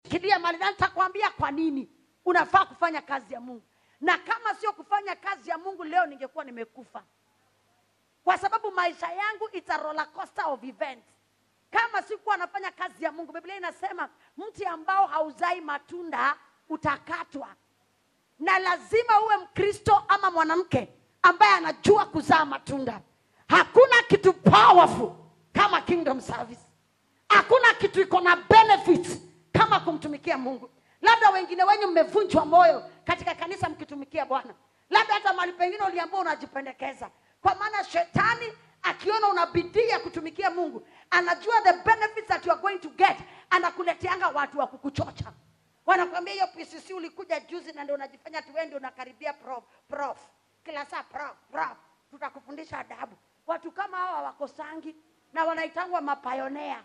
shikilia mali na nitakwambia kwa nini unafaa kufanya kazi ya mungu na kama sio kufanya kazi ya mungu leo ningekuwa nimekufa kwa sababu maisha yangu it's a roller coaster of events kama sikuwa nafanya kazi ya mungu biblia inasema mti ambao hauzai matunda utakatwa na lazima uwe mkristo ama mwanamke ambaye anajua kuzaa matunda hakuna kitu powerful kama kingdom service hakuna kitu iko na benefits kama kumtumikia mungu labda wengine wenyu mmevunjwa moyo katika kanisa mkitumikia bwana labda hata mahali pengine uliambua unajipendekeza kwa maana shetani akiona una bidii ya kutumikia mungu anajua the benefits that you are going to get anakuleteanga watu wa kukuchocha wanakwambia hiyo pcc ulikuja juzi na ndio unajifanya tuende unakaribia prof prof kila saa prof prof tutakufundisha adabu watu kama hawa hawakosangi na wanaitangwa mapayonea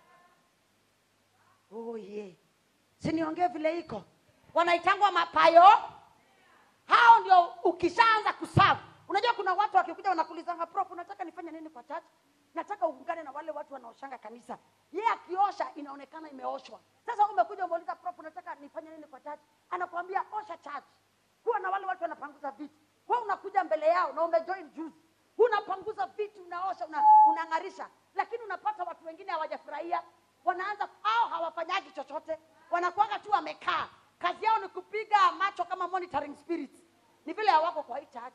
oh yeah. siniongee vile iko wanaitangwa mapayo hao ndio ukishaanza kusavu unajua kuna watu wakikuja wanakulizanga prof unataka nifanye nini kwa church nataka uungane na wale watu wanaoshanga kanisa ye akiosha inaonekana imeoshwa sasa umekuja umeuliza prof unataka nifanye nini kwa church anakuambia osha church kuwa na wale watu wanapanguza vitu we unakuja mbele yao na umejoin juzi unapanguza vitu unaosha una, unang'arisha lakini unapata watu wengine hawajafurahia wanaanza au hawafanyagi chochote wanakuanga tu wamekaa kazi yao ni kupiga macho kama monitoring spirits ni vile hawako kwa hii church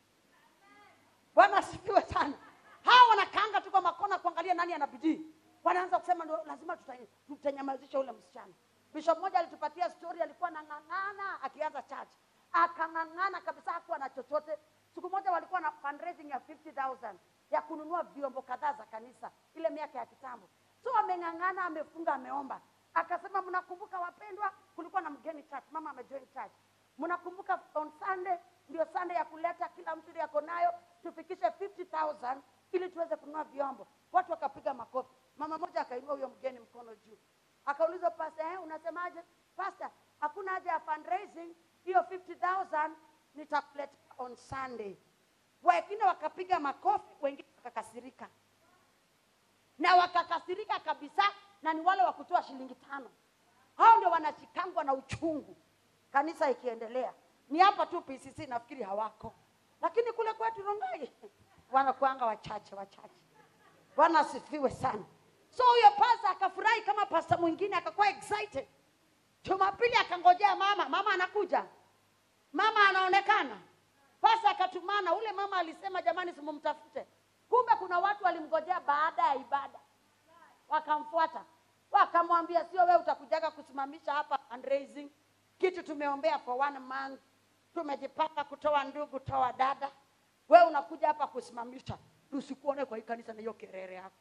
bwana asifiwe sana hawa wanakaanga tu kwa makona kuangalia nani ana bidii wanaanza kusema ndo lazima tuta- tutanyamazisha ule msichana bishop mmoja alitupatia story alikuwa anang'ang'ana akianza church akang'ang'ana kabisa hakuwa na chochote siku moja walikuwa na fundraising ya 50000 ya kununua vyombo kadhaa za kanisa ile miaka ya kitambo so ameng'ang'ana amefunga ameomba akasema mnakumbuka wapendwa kulikuwa na mgeni church mama amejoin church mnakumbuka on sunday ndio sunday ya kuleta kila mtu ile yako nayo tufikishe 50000 ili tuweze kununua vyombo watu wakapiga makofi mama moja akainua huyo mgeni mkono juu akauliza pasta eh, unasemaje pasta hakuna haja ya fundraising hiyo 50000 nitakuleta on sunday wengine wakapiga makofi wengine wakakasirika na wakakasirika kabisa na ni wale wa kutoa shilingi tano hao ndio wanashikangwa na uchungu kanisa ikiendelea ni hapa tu pcc nafikiri hawako lakini kule kwetu rongai wanakuanga wachache wachache bwana asifiwe sana so huyo pasta akafurahi kama pasta mwingine akakuwa excited jumapili akangojea mama mama anakuja mama anaonekana pasta akatumana ule mama alisema jamani simumtafute kumbe kuna watu walimgojea baada ya ibada wakamfuata wakamwambia sio wewe utakujaga kusimamisha hapa fundraising kitu tumeombea for one month tumejipanga kutoa ndugu toa dada wewe unakuja hapa kusimamisha tusikuone kwa hii kanisa na hiyo kerere yako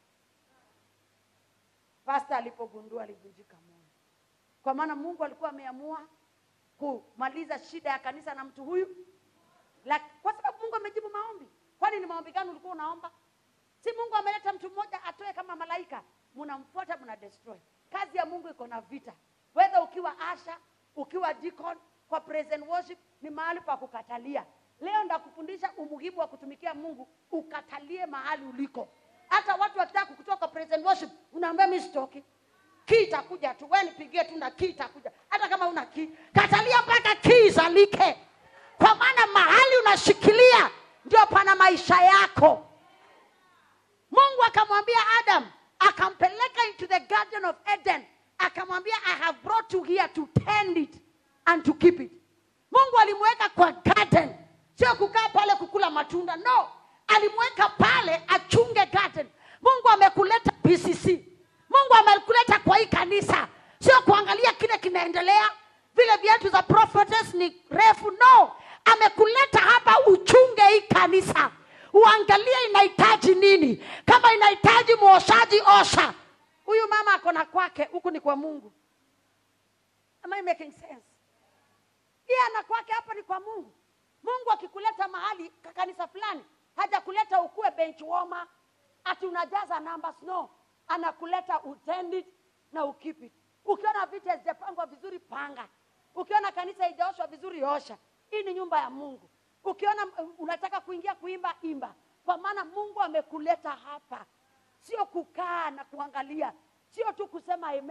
pasta alipogundua alivunjika moyo kwa maana mungu alikuwa ameamua kumaliza shida ya kanisa na mtu huyu la, kwa sababu mungu amejibu maombi kwani ni maombi gani ulikuwa unaomba si mungu ameleta mtu mmoja atoe kama malaika mnamfuata mna destroy kazi ya mungu iko na vita wedha ukiwa asha ukiwa deacon kwa praise and worship ni mahali pa kukatalia leo ndakufundisha umuhimu wa kutumikia mungu ukatalie mahali uliko hata watu wakitaka kukutoa kwa praise and worship unaambia mi sitoki kii itakuja tu we nipigie tu na kii itakuja hata kama una kii katalia mpaka kii izalike kwa maana mahali unashikilia ndio pana maisha yako mungu akamwambia adam akampeleka into the garden of eden akamwambia i have brought you here to tend it and to keep it mungu alimweka kwa garden sio kukaa pale kukula matunda no alimweka pale achunge garden mungu amekuleta pcc mungu amekuleta kwa hii kanisa sio kuangalia kile kinaendelea vile viatu za prophetess ni refu no amekuleta hapa uchunge hii kanisa uangalie inahitaji nini kama inahitaji mwoshaji osha huyu mama ako na kwake huku ni kwa mungu Am I making sense iye ana kwake hapa ni kwa mungu mungu akikuleta mahali ka- kanisa fulani hajakuleta ukuwe bench warmer ati unajaza numbers no anakuleta utend it na ukeep it ukiona vitu hazijapangwa vizuri panga ukiona kanisa haijaoshwa vizuri osha hii ni nyumba ya mungu ukiona uh, unataka kuingia kuimba imba kwa maana mungu amekuleta hapa sio kukaa na kuangalia sio tu kusema amen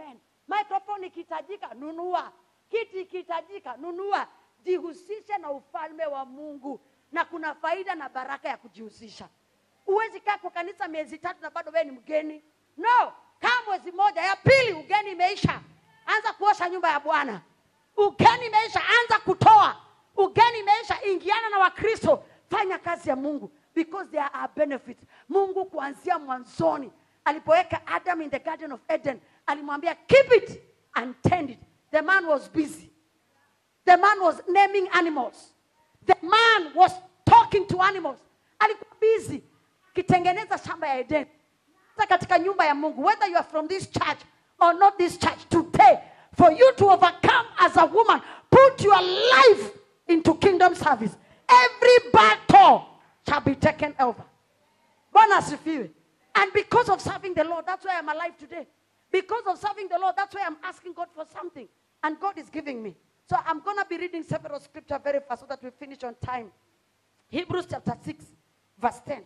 microphone ikihitajika nunua kiti ikihitajika nunua jihusishe na ufalme wa mungu na kuna faida na baraka ya kujihusisha huwezi kaa kwa kanisa miezi tatu na bado wewe ni mgeni no kaa mwezi moja ya pili ugeni imeisha anza kuosha nyumba ya bwana ugeni imeisha anza kutoa ugeni imeisha ingiana na wakristo fanya kazi ya mungu because there are benefits mungu kuanzia mwanzoni alipoweka adam in the garden of eden alimwambia keep it and tend it the man was busy the man was naming animals the man was talking to animals alikuwa busy akitengeneza shamba ya eden hata katika nyumba ya mungu whether you are from this church or not this church today for you to overcome as a woman put your life into kingdom service every battle shall be taken over bwana asifiwe and because of serving the lord that's why i'm alive today because of serving the lord that's why i'm asking god for something and god is giving me so i'm going to be reading several scripture very fast so that we finish on time hebrews chapter 6 verse 10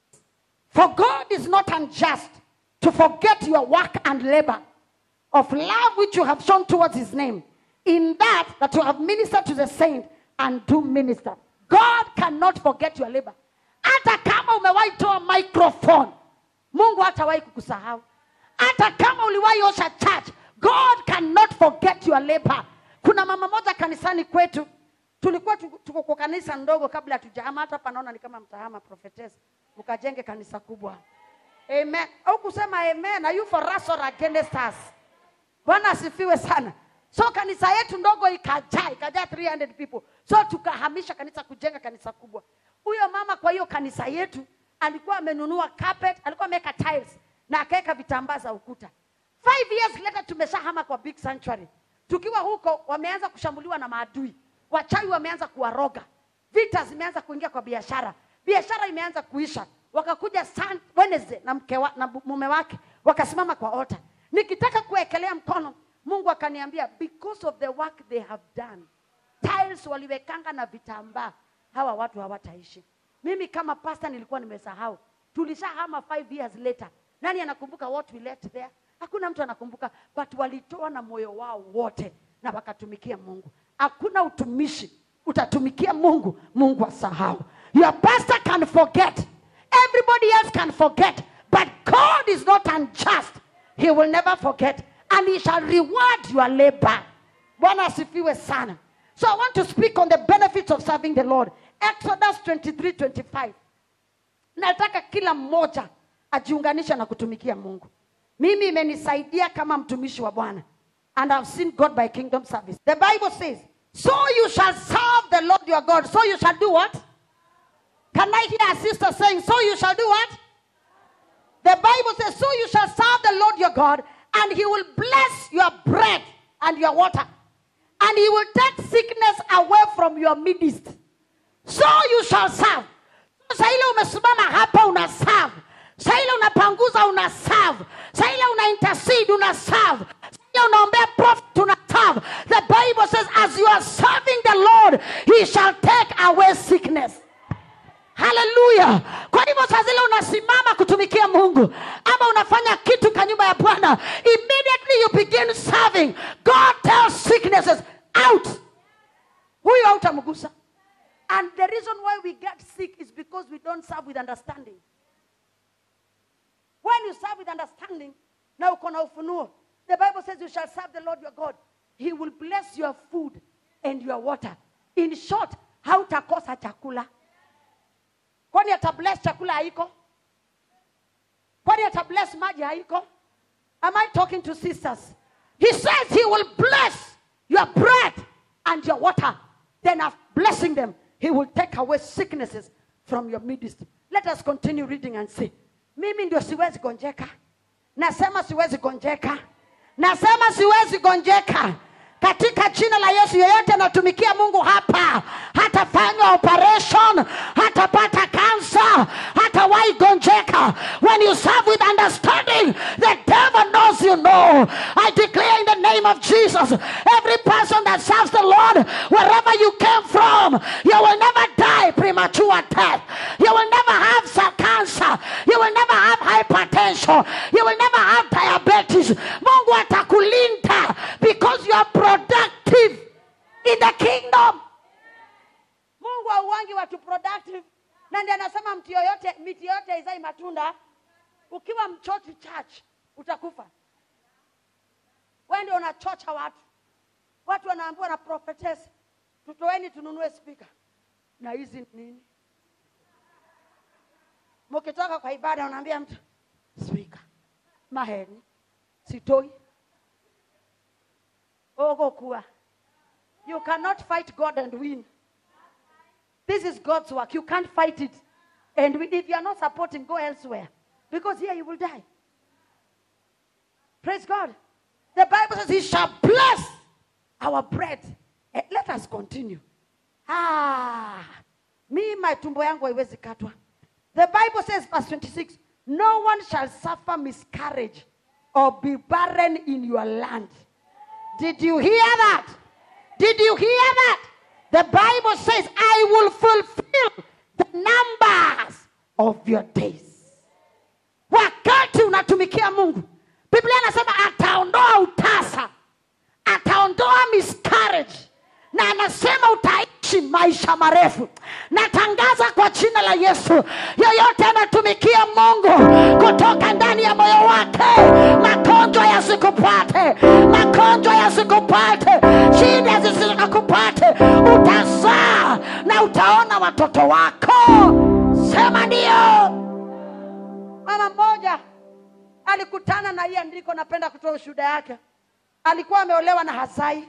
for God is not unjust to forget your work and labor of love which you have shown towards his name, in that that you have ministered to the saint and do minister. God cannot forget your labor. Hata kama umewahi toa microphone, Mungu hatawahi kukusahau. Hata kama uliwahi osha church, God cannot forget your labor. Kuna mama moja kanisani kwetu tulikuwa tuko tuko kwa kanisa ndogo kabla hatujahama hata hapa naona ni kama mtahama prophetess mkajenge kanisa kubwa amen au kusema amen are you for us or against us bwana asifiwe sana so kanisa yetu ndogo ikajaa ikajaa 300 people so tukahamisha kanisa kujenga kanisa kubwa huyo mama kwa hiyo kanisa yetu alikuwa amenunua carpet alikuwa ameweka tiles na akaweka vitambaa za ukuta five years later tumeshahama kwa big sanctuary tukiwa huko wameanza kushambuliwa na maadui wachawi wameanza kuwaroga vita zimeanza kuingia kwa biashara biashara imeanza kuisha wakakuja Sun- Wednesday na mke wa, na bu- mume wake wakasimama kwa ota nikitaka kuwekelea mkono mungu akaniambia because of the work they have done tiles waliwekanga na vitambaa hawa watu hawataishi mimi kama pasta nilikuwa nimesahau tulishahama five years later nani anakumbuka what we left there hakuna mtu anakumbuka but walitoa na moyo wao wote na wakatumikia mungu hakuna utumishi utatumikia mungu mungu asahau your pastor can forget everybody else can forget but god is not unjust he will never forget and he shall reward your labor bwana asifiwe sana so i want to speak on the benefits of serving the lord exodus 23 25 nataka kila mmoja ajiunganishe na kutumikia mungu mimi imenisaidia kama mtumishi wa bwana and i've seen god by kingdom service the bible says so you shall serve the lord your god so you shall do what can i hear a sister saying so you shall do what the bible says so you shall serve the lord your god and he will bless your bread and your water and he will take sickness away from your midst so you shall serve saa ile umesimama hapa una serve saa ile unapanguza una serve saa ile una intercede una serve saa ile unaombea prophet una serve the bible says as you are serving the lord he shall take away sickness haleluya kwa hivyo saa zile unasimama kutumikia mungu ama unafanya kitu kwa nyumba ya bwana immediately you begin serving god tells sicknesses out huyo hautamgusa and the reason why we get sick is because we don't serve with understanding when you serve with understanding na uko na ufunuo the bible says you shall serve the lord your god he will bless your food and your water in short hautakosa chakula kwani atabless chakula haiko kwani atabless maji haiko am i talking to sisters he says he will bless your bread and your water then after blessing them he will take away sicknesses from your midst let us continue reading and see mimi ndio siwezi gonjeka nasema siwezi gonjeka nasema siwezi gonjeka katika jina la yesu yeyote anatumikia mungu hapa hatafanywa operation hatapata kansa hatawahi gonjeka when you serve with understanding the devil knows you know i declare in the name of jesus every person that serves the lord wherever you came from you will never die premature death you will never have some cancer you will never have hypertension you will never have diabetes mungu atakulinda mti yoyote miti yoyote haizai matunda ukiwa mchochi church utakufa wewe ndio unachocha watu watu wanaambiwa na prophetess tutoeni tununue spika na hizi nini mkitoka kwa ibada unaambia mtu spika maheni sitoi ogokuwa you cannot fight god and win this is god's work you can't fight it and we- if you are not supporting go elsewhere because here you will die praise god the bible says he shall bless our bread Eh, let us continue ah mi matumbo yangu haiwezi katwa the bible says verse 26 no one shall suffer miscarriage or be barren in your land did you hear that did you hear that the bible says i will fulfill the numbers of your days wakati unatumikia mungu biblia anasema ataondoa utasa ataondoa miscarriage na anasema utaishi maisha marefu natangaza kwa jina la yesu yoyote anatumikia mungu kutoka ndani ya moyo wake magonjwa yasikupate magonjwa yasikupate shida zisikupate utazaa na utaona watoto wako sema ndio mama mmoja alikutana na hii andiko napenda kutoa ushuhuda yake alikuwa ameolewa na hazai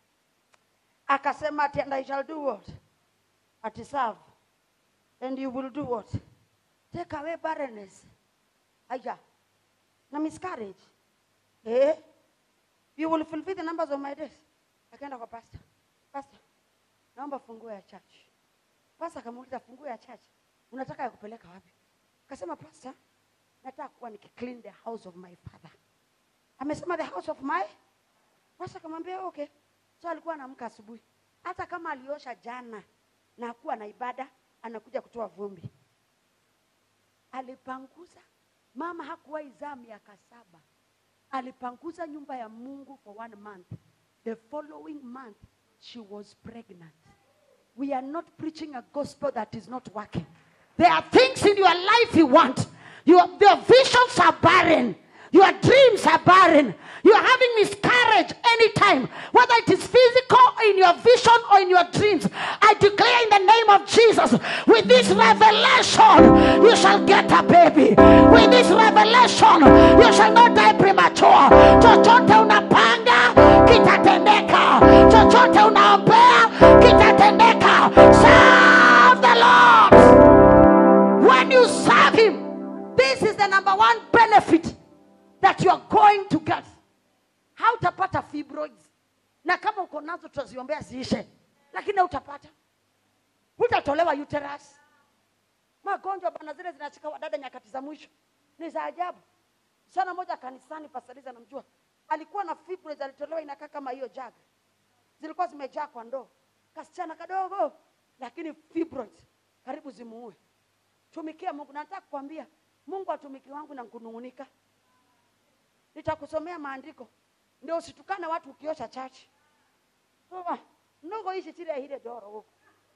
akasema ati and I shall do what ati serve and you will do what take away barrenness aya na miscarriage eh you will fulfill the numbers of my days akaenda kwa pastor pastor naomba funguo ya church pastor akamuuliza funguo ya church unataka ya kupeleka wapi akasema pastor nataka kuwa nikiclean the house of my father amesema the house of my pastor akamwambia okay so alikuwa anaamka asubuhi hata kama aliosha jana na hakuwa na ibada anakuja kutoa vumbi alipanguza mama hakuwahi zaa miaka saba alipanguza nyumba ya mungu for one month the following month she was pregnant we are not preaching a gospel that is not working there are things in your life you want your, your visions are barren your dreams are barren you are having miscarriage anytime whether it is physical in your vision or in your dreams i declare in the name of jesus with this revelation you shall get a baby with this revelation you shall not die premature chochote unapanga kitatendeka chochote unaombea kitatendeka serve the lord when you serve him this is the number one benefit that you are going to get hautapata fibroids na kama uko nazo tutaziombea ziishe lakini hautapata hutatolewa uterus magonjwa bana zile zinashika wadada nyakati za mwisho ni za ajabu sana moja kanisani pasaliza namjua alikuwa na fibroids alitolewa inakaa kama hiyo jaga zilikuwa zimejaa kwa ndoo kasichana kadogo lakini fibroids karibu zimuue tumikia mungu na nataka kukwambia mungu atumiki wangu na kunung'unika nitakusomea maandiko ndio usitukane watu ukiosha chachi Soma, ndogo ishi chile ile doro huko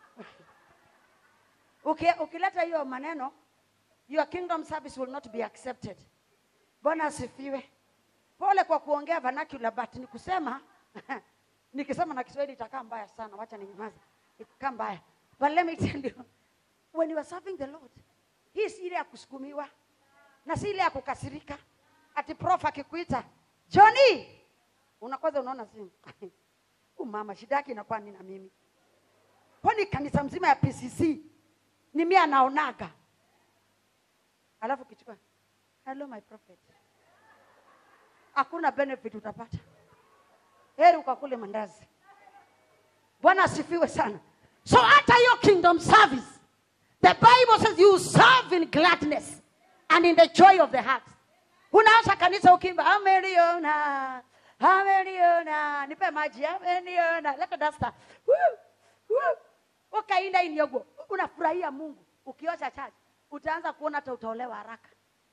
Uki- ukileta hiyo maneno your kingdom service will not be accepted bwana asifiwe pole kwa kuongea vernacular but ni kusema nikisema na kiswahili itakaa mbaya sana wacha ninyamaze itakaa mbaya but let me tell you when you are serving the lord hii si ile ya kusukumiwa na si ile ya kukasirika ati prof akikuita Johnny unakwaza unaona simu huyu mama shida yake inakuwa nini na mimi kwani kanisa mzima ya PCC ni mimi anaonaga alafu kichukua hello my prophet hakuna benefit utapata heri ukakule mandazi bwana asifiwe sana so hata hiyo kingdom service the bible says you serve in gladness and in the joy of the heart unaanza kanisa ukimba ameliona ameliona nipe maji ameliona leta dasta Woo, woo. ukainda inyogo unafurahia mungu ukiosha chaji utaanza kuona hata utaolewa haraka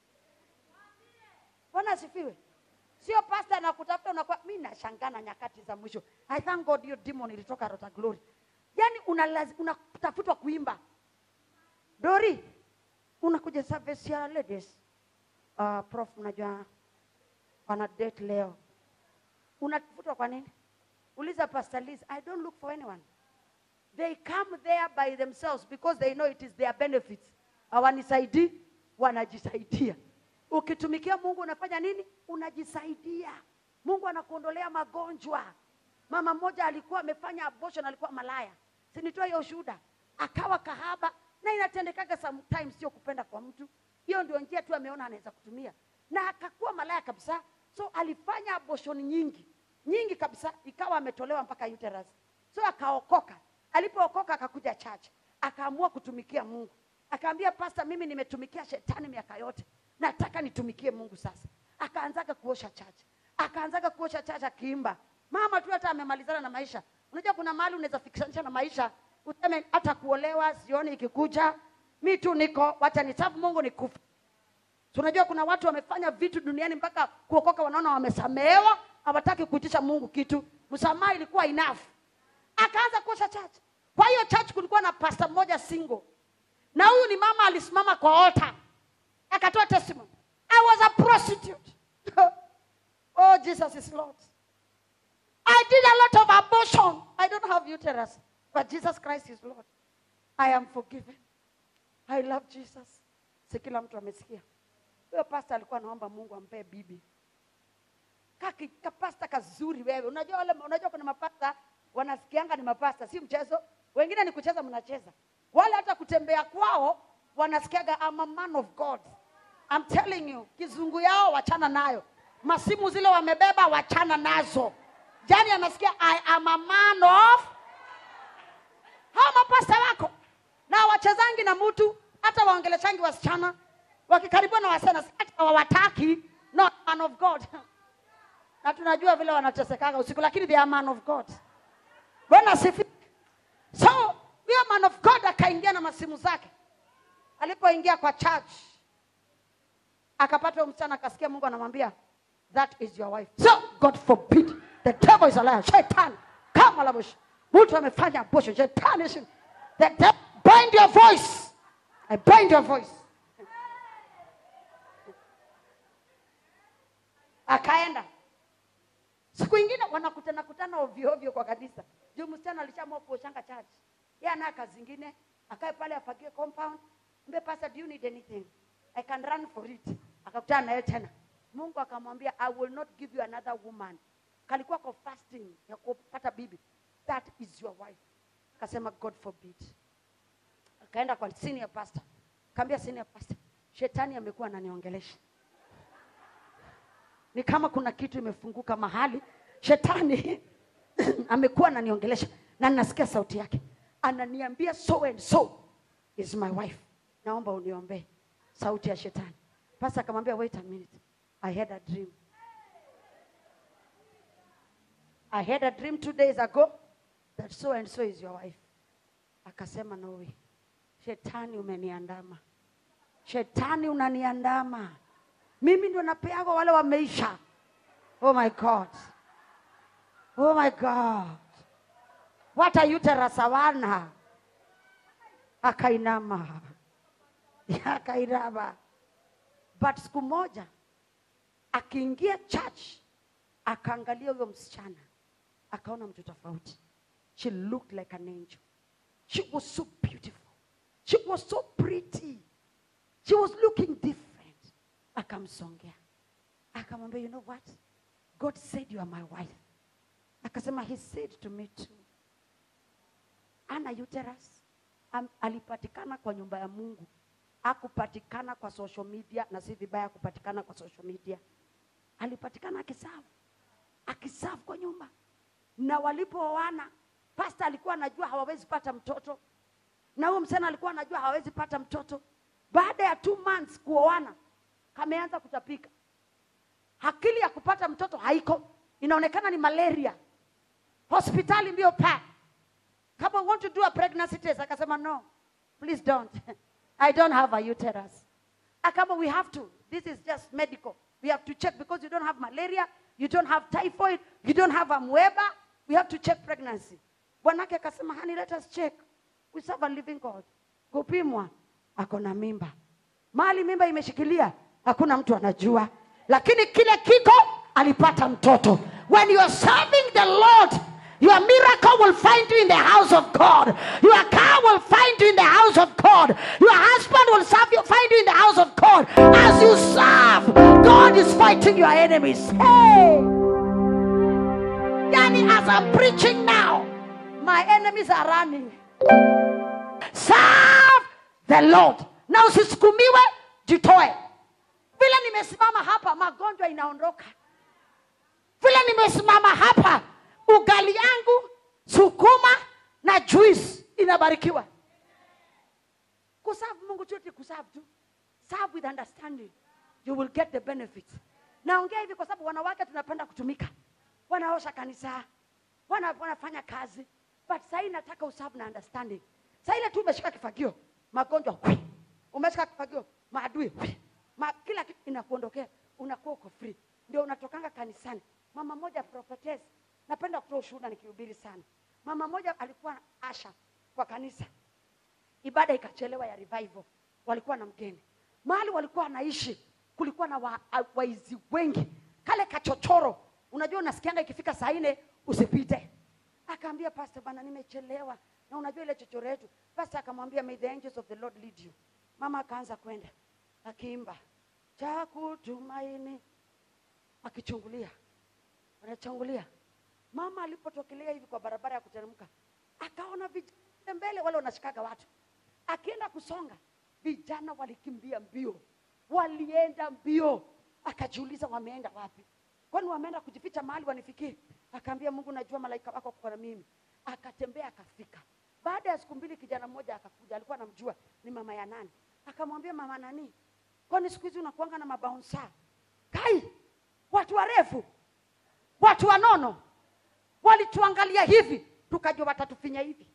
bwana asifiwe sio pasta nakutafuta unakuwa mi nashangana nyakati za mwisho i thank god hiyo demon ilitoka rota glory yaani unalazi- unatafutwa kuimba dori unakuja service ya ladies uh, prof unajua wana date leo unavutwa kwa nini uliza pastor Liz, i don't look for anyone they come there by themselves because they know it is their benefits hawanisaidii wanajisaidia ukitumikia mungu unafanya nini unajisaidia mungu anakuondolea magonjwa mama mmoja alikuwa amefanya abortion alikuwa malaya sinitoa hiyo ushuhuda akawa kahaba na inatendekaga sometimes sio kupenda kwa mtu hiyo ndio njia tu ameona anaweza kutumia na akakuwa malaya kabisa so alifanya abortion nyingi nyingi kabisa ikawa ametolewa mpaka uterus so akaokoka alipookoka akakuja church akaamua kutumikia mungu akaambia pasta mimi nimetumikia shetani miaka yote nataka nitumikie mungu sasa akaanzaga kuosha church akaanzaga kuosha church akiimba mama tu hata amemalizana na maisha unajua kuna mahali unaweza fikishanisha na maisha useme hata kuolewa sioni ikikuja mi tu niko wacha nisafu mungu nikufa So unajua kuna watu wamefanya vitu duniani mpaka kuokoka wanaona wamesamehewa hawataki kuitisha mungu kitu msamaha ilikuwa enough akaanza kuosha church kwa hiyo church kulikuwa na pasta mmoja single na huyu ni mama alisimama kwa altar akatoa testimony i was a prostitute oh jesus is lord i did a lot of abortion i don't have uterus but jesus christ is lord i am forgiven i love jesus si kila mtu amesikia huyo pasta alikuwa anaomba mungu ampee bibi kaki kapasta kazuri wewe unajua wale unajua kuna mapasta wanasikianga ni mapasta si mchezo wengine ni kucheza mnacheza wale hata kutembea kwao wanasikiaga I'm a man of god I'm telling you kizungu yao wachana nayo masimu zile wamebeba wachana nazo jani anasikia i am a man of hawa mapasta wako na wachezangi na mtu hata waongeleshangi wasichana wakikaribiwa na wasichana hata hawawataki no man of god na tunajua vile wanatesekaga usiku lakini they are man of god bwana asifiwe so huyo man of god akaingia na masimu zake alipoingia kwa church akapata huyo msichana akasikia mungu anamwambia that is your wife so god forbid the devil is a liar shetani kama labush mtu amefanya abortion shetani is- the devil bind your voice i bind your voice akaenda siku ingine wanakutana kutana ovyo ovyo kwa kanisa juu msichana alishamua kuoshanga church yeye ana kazi ingine akae pale afagie compound mbe pastor do you need anything i can run for it akakutana naye tena mungu akamwambia i will not give you another woman kalikuwa kwa fasting ya kupata bibi that is your wife akasema god forbid akaenda kwa senior pastor kaambia senior pastor shetani amekuwa ananiongelesha ni kama kuna kitu imefunguka mahali shetani amekuwa ananiongelesha na ninasikia sauti yake ananiambia so and so is my wife naomba uniombee sauti ya shetani pasa akamwambia wait a minute i had a dream i had a dream two days ago that so and so is your wife akasema no way shetani umeniandama shetani unaniandama mimi ndo napeaga wale wameisha oh my god oh my god what a uterus hawana akainama akainama but siku moja akiingia church akaangalia huyo msichana akaona mtu tofauti she looked like an angel she was so beautiful she was so pretty she was looking different akamsongea akamwambia you know what god said you are my wife akasema he said to me too ana uterus Am, alipatikana kwa nyumba ya mungu akupatikana kwa social media na si vibaya kupatikana kwa social media alipatikana akisafu akisafu kwa nyumba na walipooana pasta alikuwa anajua hawawezi pata mtoto na huyo msichana alikuwa anajua hawawezi pata mtoto baada ya two months kuoana kameanza kutapika akili ya kupata mtoto haiko inaonekana ni malaria hospitali mbio pa kama want to do a pregnancy test akasema no please don't i don't have a uterus akama we have to this is just medical we have to check because you don't have malaria you don't have typhoid you don't have amweba we have to check pregnancy bwanake akasema honey let us check we serve a living god kupimwa ako na mimba mahali mimba imeshikilia hakuna mtu anajua lakini kile kiko alipata mtoto when you are serving the lord your miracle will find you in the house of god your car will find you in the house of god your husband will serve you, find you in the house of god as you serve god is fighting your enemies hey! yani as i'm preaching now my enemies are running serve the lord na usisukumiwe jitoe vile nimesimama hapa magonjwa inaondoka vile nimesimama hapa ugali yangu sukuma na juice inabarikiwa kusavu mungu chote kusavu tu serve with understanding you will get the benefits naongea hivi kwa sababu wanawake tunapenda kutumika wanaosha kanisa wana, wanafanya kazi but sahii nataka usavu na understanding saa ile tu umeshika kifagio magonjwa hui. umeshika kifagio maadui hui. Ma, kila kitu inakuondokea unakuwa uko free ndio unatokanga kanisani mama moja prophetess napenda kutoa ushuhuda nikihubiri sana mama moja alikuwa asha kwa kanisa ibada ikachelewa ya revival walikuwa na mgeni mahali walikuwa wanaishi kulikuwa na wa- a- waizi wengi kale kachochoro unajua unasikianga ikifika saa nne usipite akaambia pastor bana nimechelewa na unajua ile chochoro yetu pastor akamwambia may the angels of the lord lead you mama akaanza kwenda akiimba cha kutumaini akichungulia anachungulia mama alipotokelea hivi kwa barabara ya kuteremka akaona vijana mbele wale wanashikaga watu akienda kusonga vijana walikimbia mbio walienda mbio akajiuliza wameenda wapi kwani wameenda kujificha mahali wanifikie akaambia mungu najua malaika wako kwa na mimi akatembea akafika baada ya siku mbili kijana mmoja akakuja alikuwa anamjua ni mama ya nani akamwambia mama nani kwani siku hizi unakuanga na mabaunsa kai watu warefu watu wanono walituangalia hivi tukajua watatufinya hivi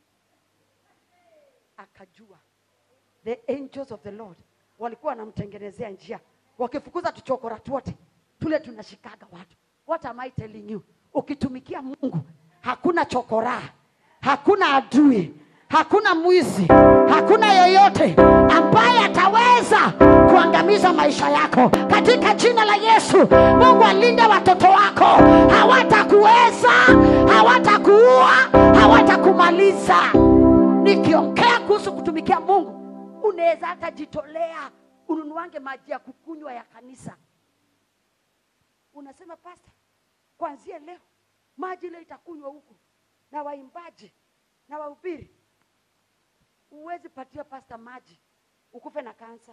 akajua the angels of the lord walikuwa wanamtengenezea njia wakifukuza tuchokora twote tule tunashikaga watu what am I telling you ukitumikia mungu hakuna chokora hakuna adui hakuna mwizi hakuna yoyote ambaye ataweza kuangamiza maisha yako katika jina la yesu mungu alinde watoto wako hawatakuweza hawatakuua hawatakumaliza nikiongea kuhusu kutumikia mungu unaweza hata jitolea ununuange maji ya kukunywa ya kanisa unasema pasta kuanzia leo maji ile itakunywa huku na waimbaji na wahubiri huwezi patia pasta maji ukufe na kansa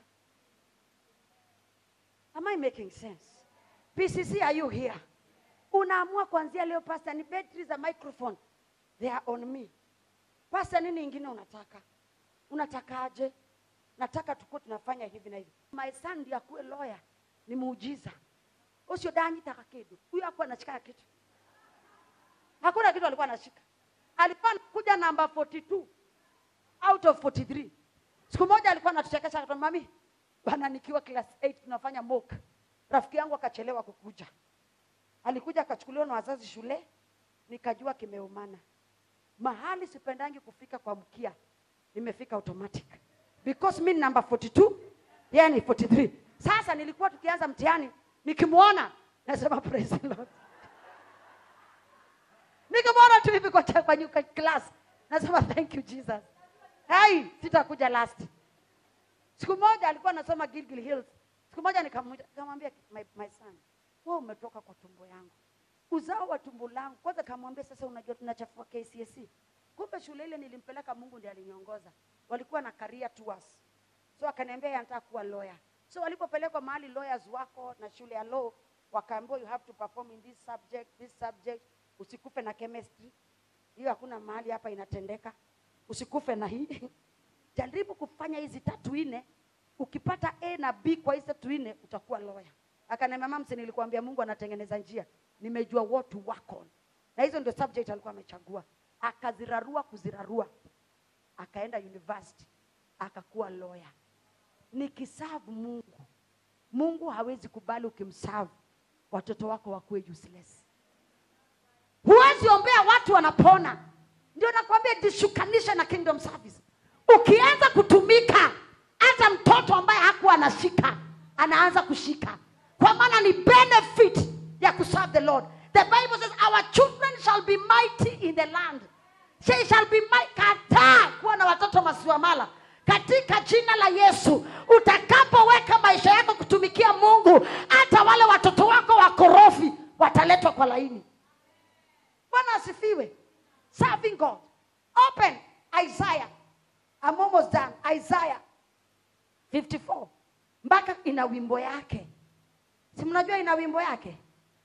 am i making sense pcc are you here unaamua kuanzia leo pasta ni betri za microphone they are on me pasta nini ingine unataka unatakaje nataka tukuwe tunafanya hivi na hivi my son ndiye akuwe lawyer ni muujiza ucio ndanyitaga kindu huyo akuwa anashika kitu hakuna kitu alikuwa anashika alikuwa anakuja namba 42 out of 43 siku moja alikuwa anatuchekesha akasema mami bana nikiwa class 8 tunafanya mock rafiki yangu akachelewa kukuja alikuja akachukuliwa na wazazi shule nikajua kimeumana mahali sipendangi kufika kwa mkia nimefika automatic because mi ni namba 42 yeye ni 43 sasa nilikuwa tukianza mtihani nikimwona nasema praise the Lord nikimwona tu hivi kwa cha- kwa nyuka class nasema thank you jesus hai sitakuja last siku moja alikuwa anasoma Gilgil Hills siku moja nikamuita- nikamwambia my, my son wewe umetoka kwa tumbo yangu uzao wa tumbo langu kwanza kamwambia sasa unajua tunachafua KCSE kumbe shule ile nilimpeleka Mungu ndiye aliniongoza walikuwa na career tours so akaniambia yeye anataka kuwa lawyer so walipopelekwa mahali lawyers wako na shule ya law wakaambiwa you have to perform in this subject this subject usikufe na chemistry hiyo hakuna mahali hapa inatendeka usikufe na hii jaribu kufanya hizi tatu nne ukipata a na b kwa hizi tatu nne utakuwa lawyer akaniambia mamsi nilikuambia mungu anatengeneza njia nimejua what to work on na hizo ndio subject alikuwa amechagua akazirarua kuzirarua akaenda university akakuwa lawyer nikisavu mungu mungu hawezi kubali ukimsavu watoto wako wakuwe useless huwezi ombea watu wanapona ndio nakwambia jishukanishe na kingdom service ukianza kutumika hata mtoto ambaye hakuwa anashika anaanza kushika kwa maana ni benefit ya kuserve the lord the bible says our children shall be mighty in the land they shall be mighty kataa kuwa na watoto masiwamala katika jina la yesu utakapoweka maisha yako kutumikia mungu hata wale watoto wako wakorofi wataletwa kwa laini bwana asifiwe serving god open isaiah I'm almost done isaiah 54 mpaka ina wimbo yake si mnajua ina wimbo yake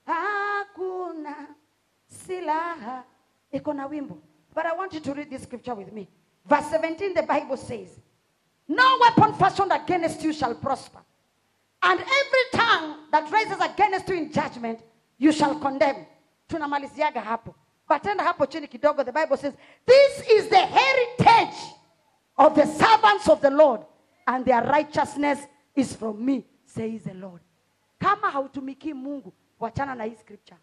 hakuna silaha iko na wimbo but i want you to read this scripture with me verse 17 the bible says no weapon fashioned against you shall prosper and every tongue that raises against you in judgment you shall condemn tunamaliziaga hapo batenda hapo chini kidogo the bible says this is the heritage of the servants of the lord and their righteousness is from me says the lord kama hautumikii mungu wachana na hii scripture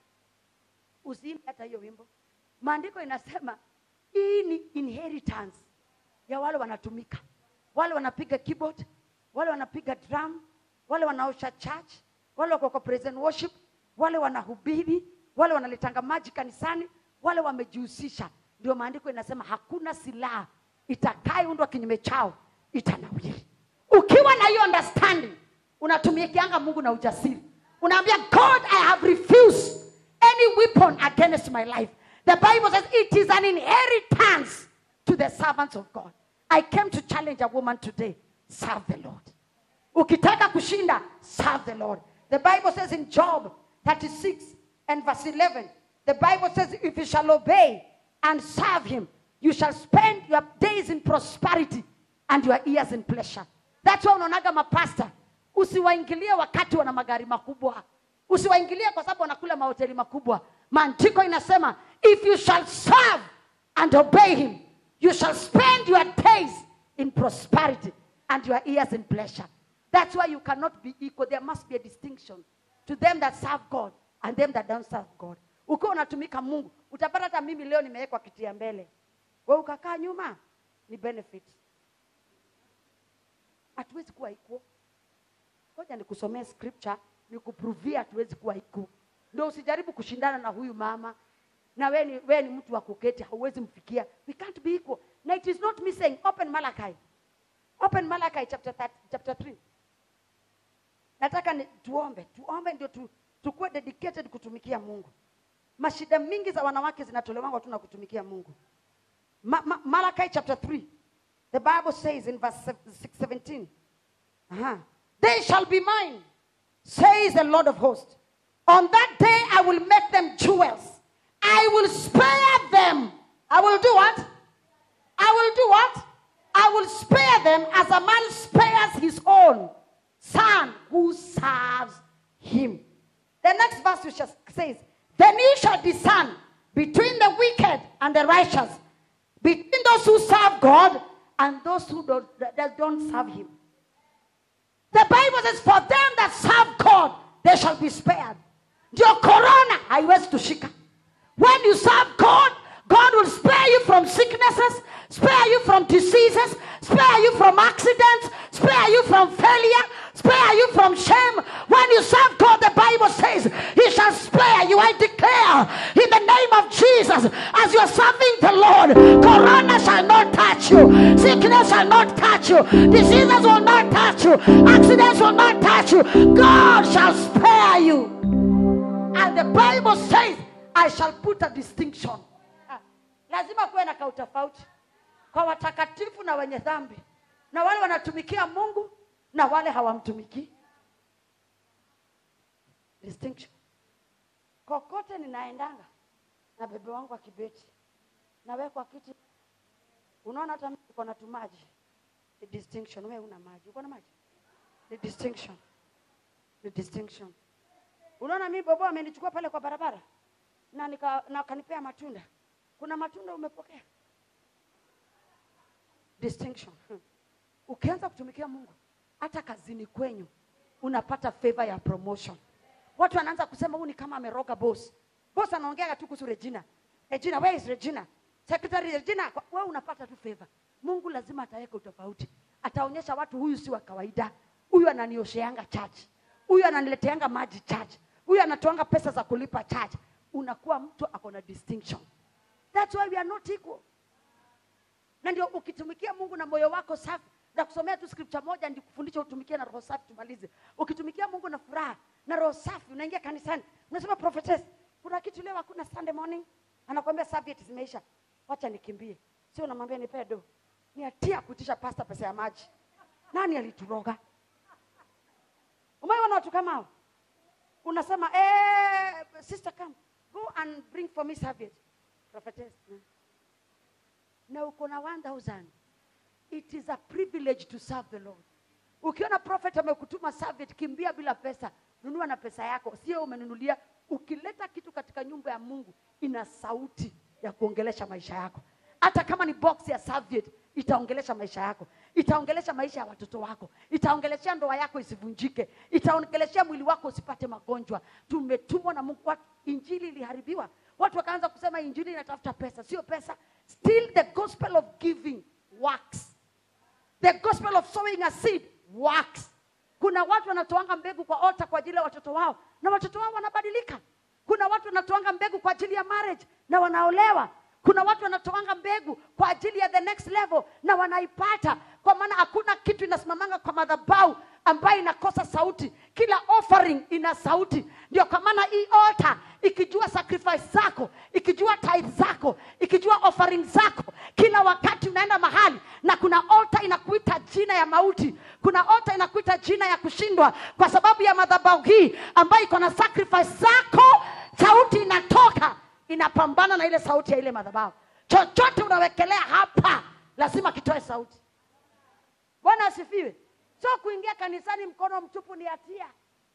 usiimbe hata hiyo wimbo maandiko inasema hii ni inheritance ya wale wanatumika wale wanapiga keyboard wale wanapiga drum wale wanaosha church wale wako kwa praise and worship wale wanahubiri wale wanaletanga maji kanisani wale wamejihusisha ndio maandiko inasema hakuna silaha itakayoundwa kinyume chao itanawiri ukiwa na hiyo understanding unatumikianga mungu na ujasiri unaambia god i have refused any weapon against my life the bible says it is an inheritance to the servants of god i came to challenge a woman today serve the lord ukitaka kushinda serve the lord the bible says in job 36 and verse 11 the bible says if you shall obey and serve him you shall spend your days in prosperity and your years in pleasure that's why unaonaga mapasta usiwaingilie wakati wana magari makubwa usiwaingilie kwa sababu wanakula mahoteli makubwa maandiko inasema if you shall serve and obey him you shall spend your days in prosperity and your years in pleasure that's why you cannot be equal there must be a distinction to them that serve god and them that don't serve god ukiwa unatumika mungu utapata hata mimi leo nimewekwa kiti ya mbele we ukakaa nyuma ni benefit hatuwezi kuwa equal ngoja nikusomee scripture nikupruvia hatuwezi kuwa equal ndio usijaribu kushindana na huyu mama na we ni, we ni mtu wa kuketi hauwezi mfikia we can't be equal na it is not me saying open malachi open malachi chapter, 30, chapter 3 nataka ni, tuombe tuombe ndio tu, tukuwe dedicated kutumikia mungu mashida mingi za wanawake zinatolewa tu na kutumikia mungu Ma, ma, malachi chapter 3 the bible says in verse 6, 17 uh-huh. they shall be mine says the lord of hosts on that day i will make them jewels i will spare them i will do what i will do what i will spare them as a man spares his own son who serves him the next verse which says then you shall discern between the wicked and the righteous between those who serve god and those who don't, that don't serve him the bible says for them that serve god they shall be spared ndio corona haiwezi tushika when you serve god god will spare you from sicknesses spare you from diseases spare you from accidents spare you from failure spare you from shame when you serve god the bible says he shall spare you i declare in the name of jesus as you're serving the lord corona shall not touch you sickness shall not touch you diseases will not touch you accidents will not touch you god shall spare you and the bible says i shall put a distinction Ah, lazima kuwe na kautofauti kwa watakatifu na wenye dhambi na wale wanatumikia mungu na wale hawamtumikii distinction kokote ninaendanga na bebe wangu wa kibeti nawekwa kiti unaona hata mimi niko na tumaji ni distinction wewe una maji uko na maji ni distinction ni distinction unaona mimi bobo amenichukua pale kwa barabara na nika, na akanipea matunda kuna matunda umepokea distinction Hmm. ukianza kutumikia mungu hata kazini kwenyu unapata favor ya promotion watu wanaanza kusema huu ni kama ameroga boss boss anaongea tu kuhusu regina regina where is regina secretary regina Kwa- wewe unapata tu favor mungu lazima ataweka utofauti ataonyesha watu huyu si wa kawaida huyu ananiosheanga church huyu ananileteanga maji church huyu anatoanga pesa za kulipa church unakuwa mtu ako na distinction that's why we are not equal na ndio ukitumikia mungu na moyo wako safi na kusomea tu scripture moja ndikufundisha utumikie na roho safi tumalize ukitumikia mungu na furaha na roho safi unaingia kanisani unasema prophetess kuna kitu leo hakuna sunday morning anakwambia serviette zimeisha wacha nikimbie sio unamwambia nipe do ni hatia kuitisha pasta pesa ya maji nani alituroga umeona watu kama hao unasema eh, sister come go and bring for me serviette prophetess mm na uko na 1000 it is a privilege to serve the lord ukiona prophet amekutuma serviette kimbia bila pesa nunua na pesa yako sio umenunulia ukileta kitu katika nyumba ya mungu ina sauti ya kuongelesha maisha yako hata kama ni box ya serviette itaongelesha maisha yako itaongelesha maisha ya watoto wako itaongeleshea ndoa yako isivunjike itaongeleshea mwili wako usipate magonjwa tumetumwa na mungu watu injili iliharibiwa watu wakaanza kusema injili inatafuta pesa sio pesa still the gospel of giving works the gospel of sowing a seed works kuna watu wanatoanga mbegu kwa altar kwa ajili ya watoto wao na watoto wao wanabadilika kuna watu wanatoanga mbegu kwa ajili ya marriage na wanaolewa kuna watu wanatoanga mbegu kwa ajili ya the next level na wanaipata kwa maana hakuna kitu inasimamanga kwa madhabau ambayo inakosa sauti kila offering ina sauti ndio kwa maana hii altar ikijua sacrifice zako ikijua tithe zako ikijua offering zako kila wakati unaenda mahali na kuna altar inakuita jina ya mauti kuna altar inakuita jina ya kushindwa kwa sababu ya madhabau hii ambayo iko na sacrifice zako sauti inatoka inapambana na ile sauti ya ile madhabahu chochote unawekelea hapa lazima kitoe sauti bwana asifiwe so kuingia kanisani mkono mtupu ni hatia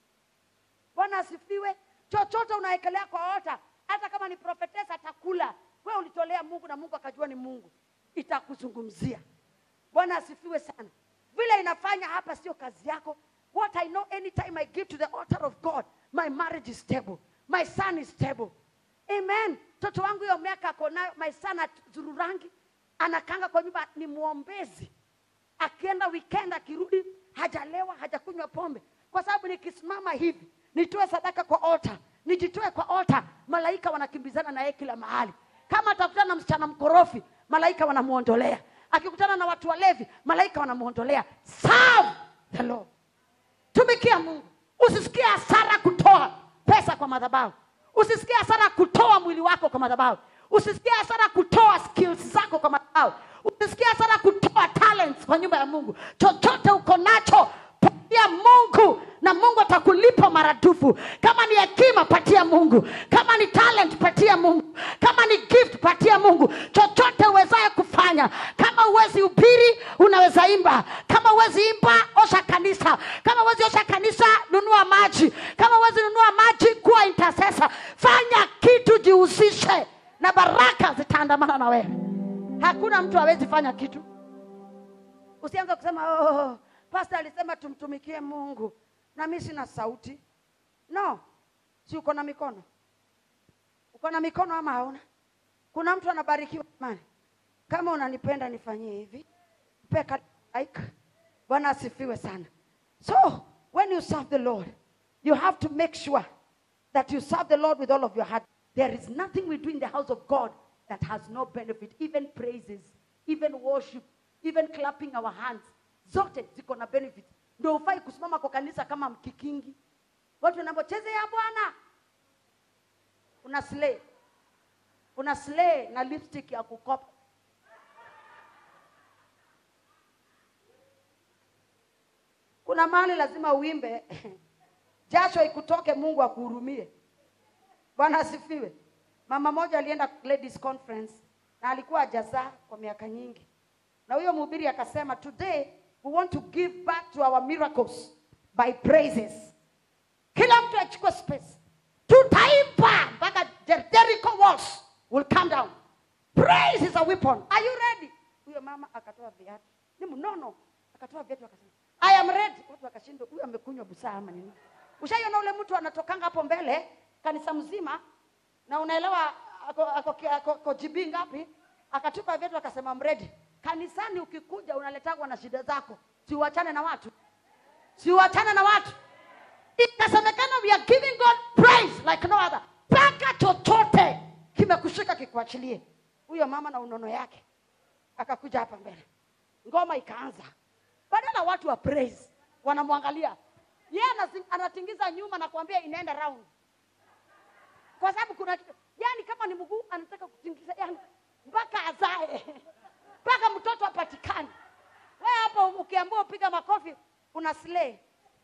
bwana asifiwe chochote unawekelea kwa ota hata kama ni profetesa atakula we ulitolea mungu na mungu akajua ni mungu itakuzungumzia bwana asifiwe sana vile inafanya hapa sio kazi yako what i know anytime i give to the altar of god my marriage is stable my son is stable amen mtoto wangu hiyo miaka ako nayo my son zururangi anakanga kwa nyumba ni mwombezi akienda weekend akirudi hajalewa hajakunywa pombe kwa sababu nikisimama hivi nitoe sadaka kwa altar nijitoe kwa altar malaika wanakimbizana na yeye kila mahali kama atakutana na msichana mkorofi malaika wanamuondolea akikutana na watu walevi malaika wanamuondolea serve the lord tumikia mungu usisikie hasara kutoa pesa kwa madhabahu usisikie hasara kutoa mwili wako kwa madhabahu usisikie hasara kutoa skills zako kwa madhabahu usisikie hasara kutoa talents kwa nyumba ya mungu chochote uko nacho patia mungu na mungu atakulipa maradufu kama ni hekima patia mungu kama ni talent patia mungu kama ni gift patia mungu chochote uwezaye kufanya kama uwezi upiri unaweza imba kama uwezi imba osha kanisa kama uwezi osha kanisa nunua maji kama uwezi nunua maji kuwa intercessor fanya kitu jihusishe na baraka zitaandamana na wewe hakuna mtu hawezi fanya kitu usianze kusema oh, pasta alisema tumtumikie mungu na mi sina sauti no si uko na mikono uko na mikono ama hauna kuna mtu anabarikiwa mani kama unanipenda nifanyie hivi peka like bwana asifiwe sana so when you serve the lord you have to make sure that you serve the lord with all of your heart there is nothing we do in the house of god that has no benefit even praises even worship even clapping our hands zote ziko na benefit ndio ufai kusimama kwa kanisa kama mkikingi watu wanapochezea bwana una slay una slay na lipstick ya kukopa kuna mahali lazima uimbe jasho ikutoke mungu akuhurumie bwana asifiwe mama moja alienda ladies conference na alikuwa ajazaa kwa miaka nyingi na huyo mhubiri akasema today we want to give back to our miracles by praises kila mtu achukue space tutaimba mpaka Jer- jericho walls will come down praise is a weapon are you ready huyo mama akatoa viatu ni mnono akatoa viatu akasema i am ready watu wakashindwa huyu amekunywa busaa ama nini ushaiona ule mtu anatokanga hapo mbele kanisa mzima na unaelewa ako, ako, ako, ako jibii ngapi akatupa viatu akasema I'm ready kanisani ukikuja unaletagwa na shida zako siuachane na watu siuachane na watu ikasemekana we are giving god praise like no other mpaka chochote kimekushika kikuachilie huyo mama na unono yake akakuja hapa mbele ngoma ikaanza badala watu wa praise wanamwangalia yeye anasi- anatingiza nyuma na kuambia inaenda round kwa sababu kuna yani kama ni mguu anataka kutingiza yani mpaka azae mpaka mtoto apatikane we hapo ukiambua upiga makofi una slay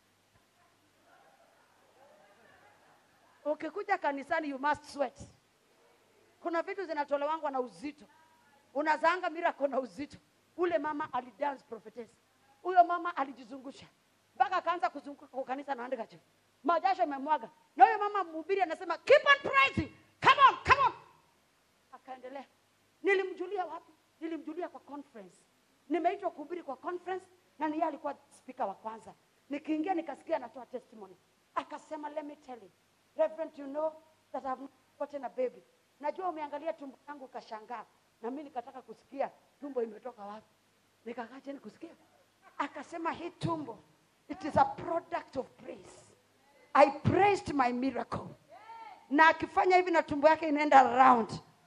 ukikuja kanisani you must sweat kuna vitu zinatolewangwa na uzito unazaanga miracle na uzito ule mama alidance prophetess huyo mama alijizungusha mpaka akaanza kuzunguka kwa kanisa na handkerchief majasho imemwaga na huyo mama mhubiri anasema keep on praising come on come on akaendelea nilimjulia wapi nilimjulia kwa conference nimeitwa kuhubiri kwa conference na ni yeye alikuwa spika wa kwanza nikiingia nikasikia anatoa testimony akasema let me tell you reverend you know that I've not gotten a baby najua umeangalia tumbo yangu ukashangaa na mimi nikataka kusikia tumbo imetoka wapi nikakaa chini kusikia akasema hii tumbo it is a product of praise i praised my miracle na akifanya hivi na tumbo yake inaenda round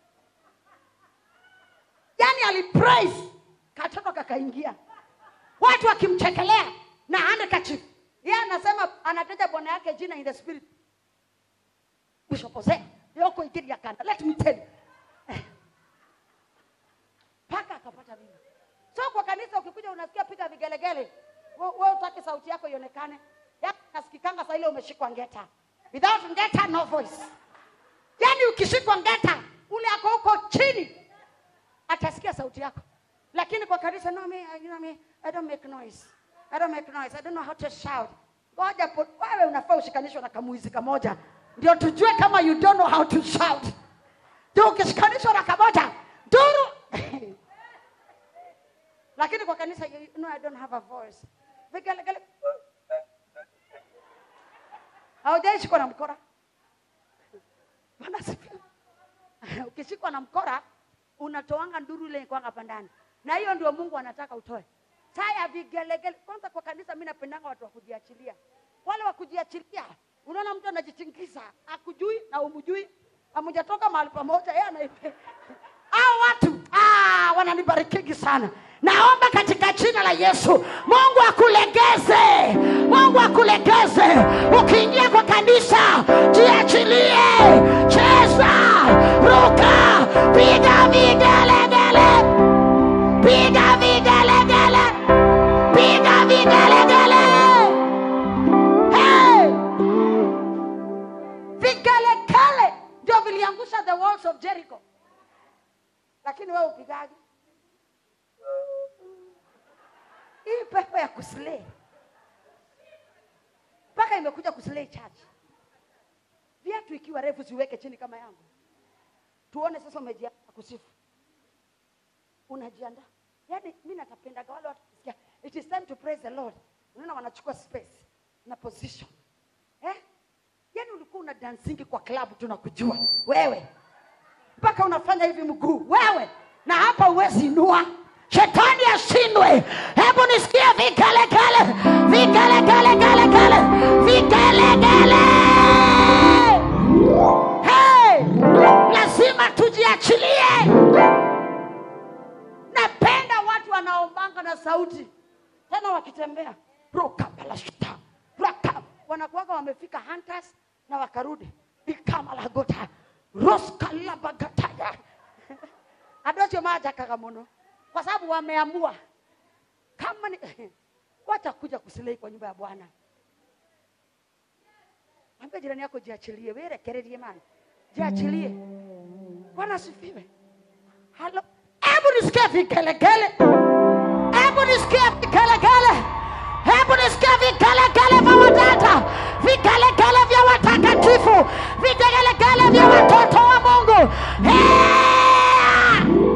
yani alipraise katoto kakaingia watu wakimchekelea na handkerchief yeye anasema anataja bwana yake jina in the spirit bishop Hosea yoko ikiri ya kanda let me tell you mpaka akapata mimba so kwa kanisa ukikuja unasikia piga vigelegele we we utaki sauti yako ionekane yani nasikikanga saa ile umeshikwa ngeta without ngeta no voice yani ukishikwa ngeta ule ako huko chini atasikia sauti yako lakini kwa kanisa no me, you know me, I don't make noise I don't make noise I don't know how to shout ngoja po- wewe unafaa ushikanishwe na kamuizi kamoja ndio tujue kama you don't know how to shout ndio ukishikanishwa na kamoja duru lakini kwa kanisa you know I don't have a voice vigelegele haujaishikwa na mkora Bwana asifiwe. ukishikwa na mkora unatoanga nduru ile kwanga hapa ndani na hiyo ndio mungu anataka utoe saa ya vigelegele kwanza kwa kanisa mi napendanga watu wa kujiachilia wale wa kujiachilia unaona mtu anajitingiza akujui na umjui amujatoka mahali pamoja yeye anaipe au watu ah, wananibarikigi sana naomba katika jina la yesu mungu akulegeze mungu akulegeze ukiingia kwa kanisa jiachilie cheza ruka piga vigelegele piga vigelegele piga vigelegele hey! vigelegele ndio viliangusha the walls of jericho lakini wewe upigaji hii pepo ya kuslay mpaka imekuja kuslay church viatu ikiwa refu siweke chini kama yangu tuone sasa umejiandaa kusifu unajiandaa yaani mi natapendaga wale watu kusikia it is time to praise the lord unaona wanachukua space na position eh? yaani ulikuwa una dansingi kwa klabu tunakujua wewe mpaka unafanya hivi mguu wewe na hapa uwezi inua shetani ashindwe hebu nisikie vigelegele vigelegelegelegele vigelegele hey! lazima tujiachilie napenda watu wanaombanga na sauti tena wakitembea rokabalashta raka wanakuwaga wamefika hunters na wakarudi ikamalagota roskalabagataya adocio majakaga muno kwa sababu wameamua kama ni watakuja kusilei kwa nyumba ya bwana ambia jirani yako jiachilie werekererie mani jiachilie bwana asifiwe halo hebu nisikie vigelegele hebu nisikie vigelegele hebu nisikie vigelegele vya wadada vigelegele vya watakatifu vigelegele vya watoto wa mungu yeah!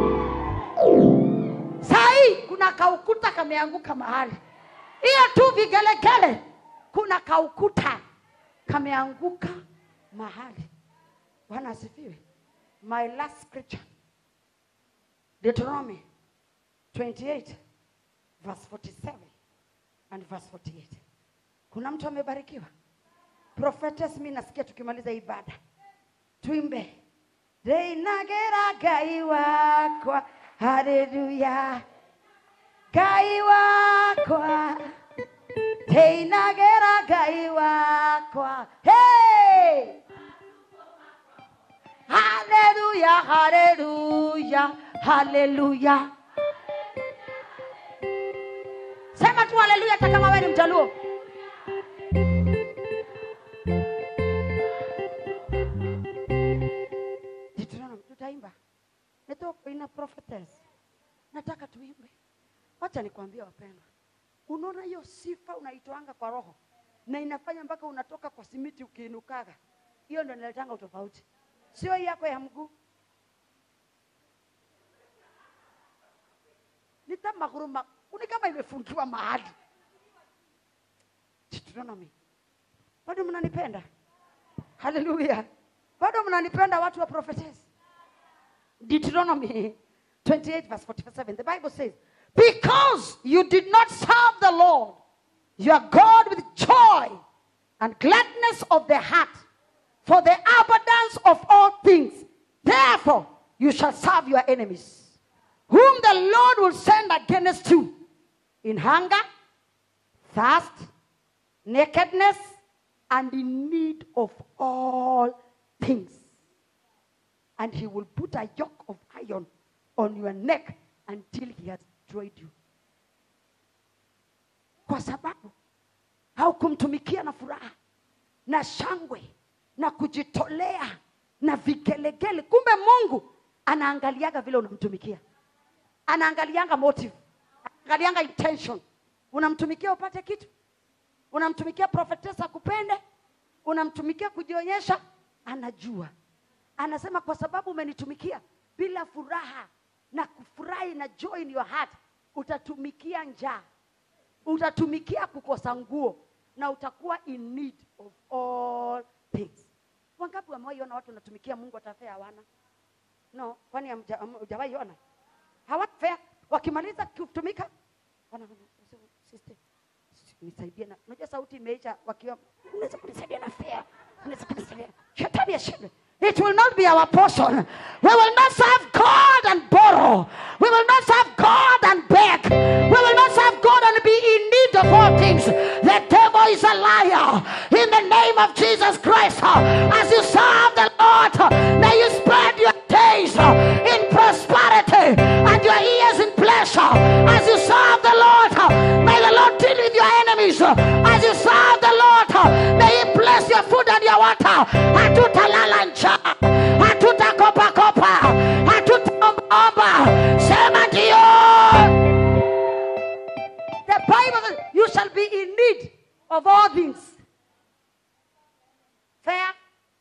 sahii kuna kaukuta kameanguka mahali hiyo tu vigelegele kuna kaukuta kameanguka mahali bwana asifiwe my last scripture deuteronomy 28 verse 47 and verse 48 kuna mtu amebarikiwa prophetess mi nasikia tukimaliza ibada tuimbe reinagera ngai wakwa haleluya ngai wakwa reinagera ngai wakwa hey! haleluya haleluya haleluya sema tu haleluya hata kama wewe ni mjaluo Deuteronomy, tutaimba nitoko ina prophetess nataka tuimbe wacha nikwambie wapendwa unaona hiyo sifa unaitoanga kwa roho na inafanya mpaka unatoka kwa simiti ukiinukaga hiyo ndo inaletanga utofauti sio hii yako ya mguu nitamaguruma ni kama imefungiwa mahali Deuteronomy. bado mnanipenda haleluya bado mnanipenda watu wa prophetess Deuteronomy 28 verse 47 the bible says because you did not serve the lord your god with joy and gladness of the heart for the abundance of all things therefore you shall serve your enemies whom the lord will send against you in hunger thirst nakedness and in need of all things and he will put a yoke of iron on your neck until he has destroyed you kwa sababu haukumtumikia na furaha na shangwe na kujitolea na vigelegele kumbe mungu anaangaliaga vile unamtumikia anaangalianga motive anaangalianga intention unamtumikia upate kitu unamtumikia prophetess akupende unamtumikia kujionyesha anajua anasema kwa sababu umenitumikia bila furaha na kufurahi na joy in your heart utatumikia njaa utatumikia kukosa nguo na utakuwa in need of all things wangapi wamewaiona watu wanatumikia mungu atafea hawana no kwani hamja- ham- hujawahi ona hawafea wakimaliza kutumika wana- wana- sister nisaidie na unajua sauti imeisha wakiwa unaweza kunisaidia na fea unaweza kunisaidia shetani ashindwe It will not be our portion. We will not serve God and borrow. We will not serve God and beg. We will not serve God and be in need of all things. The devil is a liar. In the name of Jesus Christ, as you serve the Lord, may you spread your days in prosperity and your years in pleasure. As you serve the Lord, may the Lord deal with your enemies. As you serve the Lord, may He bless your food and your water. Hatutalala njaa, hatutakopa kopa, hatutaombaomba. Sema ndio. The Bible says, you shall be in need of all things. Fair,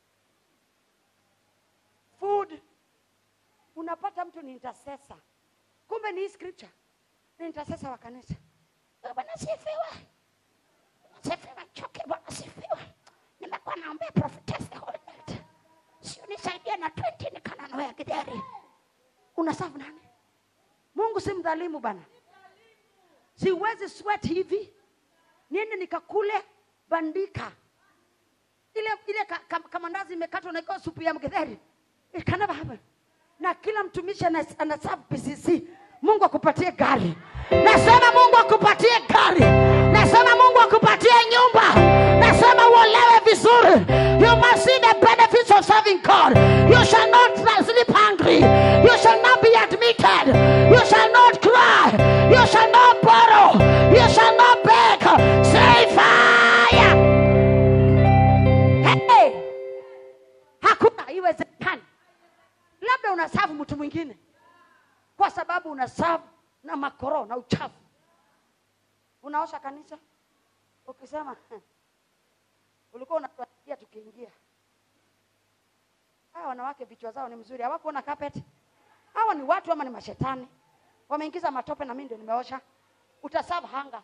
food. Unapata mtu ni intercessor. Kumbe ni hii scripture. Ni intercessor wa kanisa. Eh, Bwana sifiwe. Sifiwe choke Bwana sifiwe. Nimekuwa naombea prophetess the whole night. Sio nisaidie na 20 nikananoa gideri. Unasafu nani? Mungu si mdhalimu bana. Siwezi sweat hivi. Niende nikakule bandika. Ile ile ka, ka, kamandazi imekatwa na ikawa supu ya mgedheri. It can never happen. Na kila mtumishi ana- anaserve PCC. Mungu akupatie gari. Nasema Mungu akupatie gari. Nasema Mungu akupatie nyumba. Nasema uolewe vizuri. You must see the benefits of serving God. You shall not sleep hungry. You shall not be admitted. You shall not cry. You shall not borrow. You shall not beg. Say fire. Hey! Hakuna iwezekani. Labda unasavu mtu mwingine kwa sababu unasavu na makoro na uchafu. Unaosha kanisa ukisema "Heh, ulikuwa unatuangalia tukiingia. Hawa wanawake vichwa zao ni mzuri, hawakuona carpet. Hawa ni watu ama ni mashetani? Wameingiza matope na mimi ndio nimeosha. Utasavu hanga.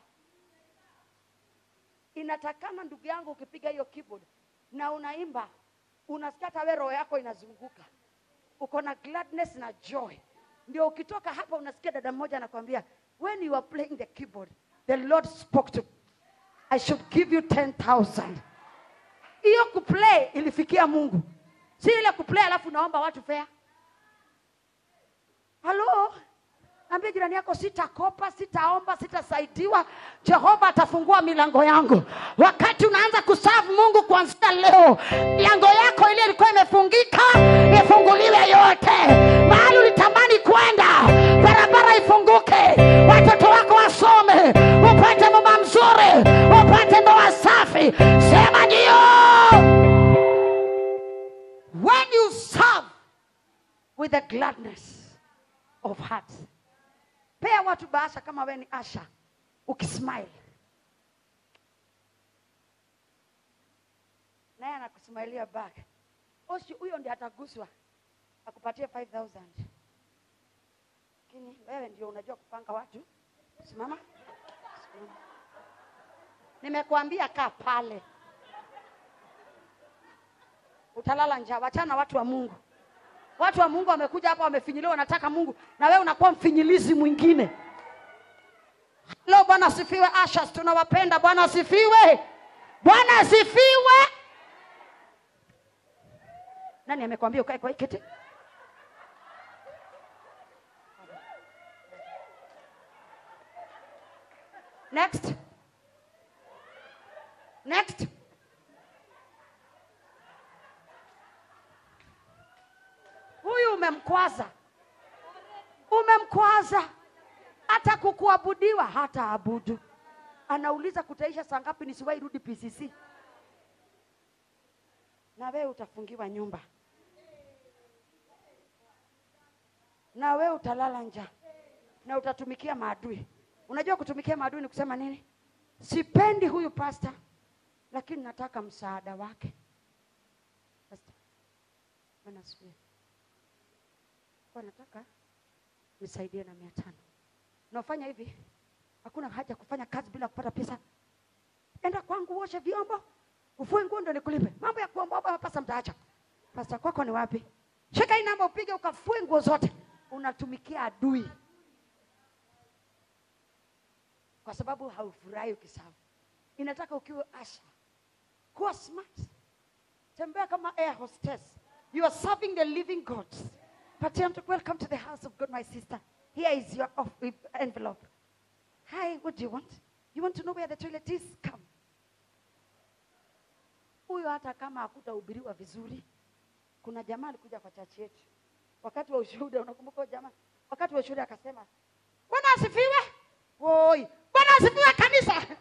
Inatakana ndugu yangu, ukipiga hiyo keyboard na unaimba, unasikia hata wewe roho yako inazunguka, uko na gladness na joy, ndio ukitoka hapa unasikia dada mmoja anakwambia when you are playing the keyboard the lord spoke to i should give you 10000 hiyo kuplay ilifikia mungu si ile kuplay alafu naomba watu fea halo ambia jirani yako sitakopa sitaomba sitasaidiwa jehova atafungua milango yangu wakati unaanza kusafu mungu kuanzia leo milango yako ile ilikuwa imefungika ifunguliwe yote mahali ulitamani kwenda barabara ifunguke watoto wako wasome upate mama mzuri upate ndoa safi sema ndio when you serve with a gladness of heart pea watu bahasha kama we ni asha ukismile naye anakusmailia back oshi huyo ndi ataguswa akupatie 5000 lakini wewe ndio unajua kupanga watu simama simama nimekuambia kaa pale utalala njaa wachana na watu wa mungu watu wa mungu wamekuja hapa wamefinyiliwa wanataka mungu na wewe unakuwa mfinyilizi mwingine leo bwana asifiwe ashas tunawapenda bwana asifiwe bwana asifiwe nani amekwambia ukae kwa hii kiti next next huyu umemkwaza umemkwaza hata kukuabudiwa hata abudu anauliza kutaisha saa ngapi nisiwahi rudi pcc na wewe utafungiwa nyumba na wewe utalala njaa na utatumikia maadui unajua kutumikia maadui ni kusema nini sipendi huyu pasta lakini nataka msaada wake Pastor, Bwana asifiwe. Kwa nataka nisaidie na mia tano naofanya hivi hakuna haja kufanya kazi bila kupata pesa enda kwangu uoshe vyombo ufue nguo ndo nikulipe mambo ya kuombaomba pasa mtaacha pasta kwako ni wapi shika hii namba upige ukafue nguo zote unatumikia adui kwa sababu haufurahi ukisafu inataka ukiwa asha kuwa smart tembea kama air hostess you are serving the living god patia mtu welcome to the house of god my sister here is your off envelope hi what do you want you want to know where the toilet is come huyo hata kama hakutahubiriwa vizuri kuna jamaa alikuja kwa chachi yetu wakati wa ushuhuda unakumbuka huyo jamaa wakati wa ushuhuda akasema bwana asifiwe woi bwana asifiwe kanisa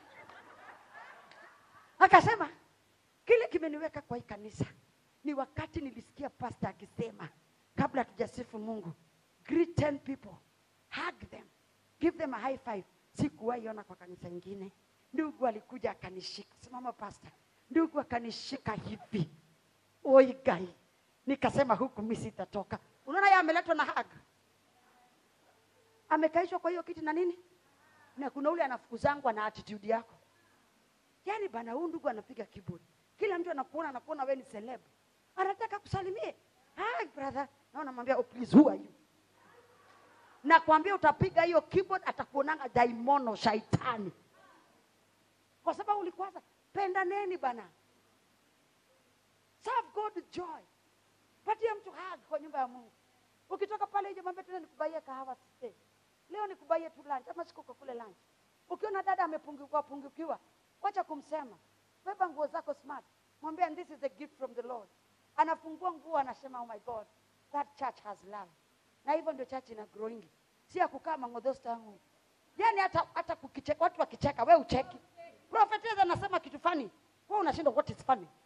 akasema kile kimeniweka kwa hii kanisa ni wakati nilisikia pasta akisema kabla hatujasifu mungu greet 10 people hug them give them a high five sikuwahi ona kwa kanisa ingine ndugu alikuja akanishika simama pasta ndugu akanishika hivi oi gai nikasema huku mi sitatoka unaona ye ameletwa na hag amekaishwa kwa hiyo kiti na nini na kuna ule anafukuzangwa na attitude yako yaani bana huu ndugu anapiga keyboard kila mtu anakuona anakuona wewe ni celeb anataka kusalimie hi brother na unamwambia oh, please who are you nakwambia utapiga hiyo keyboard atakuonanga daimono shaitani kwa sababu ulikwaza pendaneni bana serve god with joy patia mtu hug kwa nyumba ya mungu ukitoka pale nje mwambie tena nikubaie kahawa stay leo nikubaie tu lunch ama siku kule lunch ukiona dada amepungukiwa pungukiwa wacha kumsema beba nguo zako smart mwambie and this is a gift from the lord anafungua nguo anasema oh my god that church has love na hivyo ndio church ina growing si ya kukaa mangodhosta yangu yani hata hata kukicheka watu wakicheka we ucheki prophetess anasema kitu fani wewe unashindwa what is funny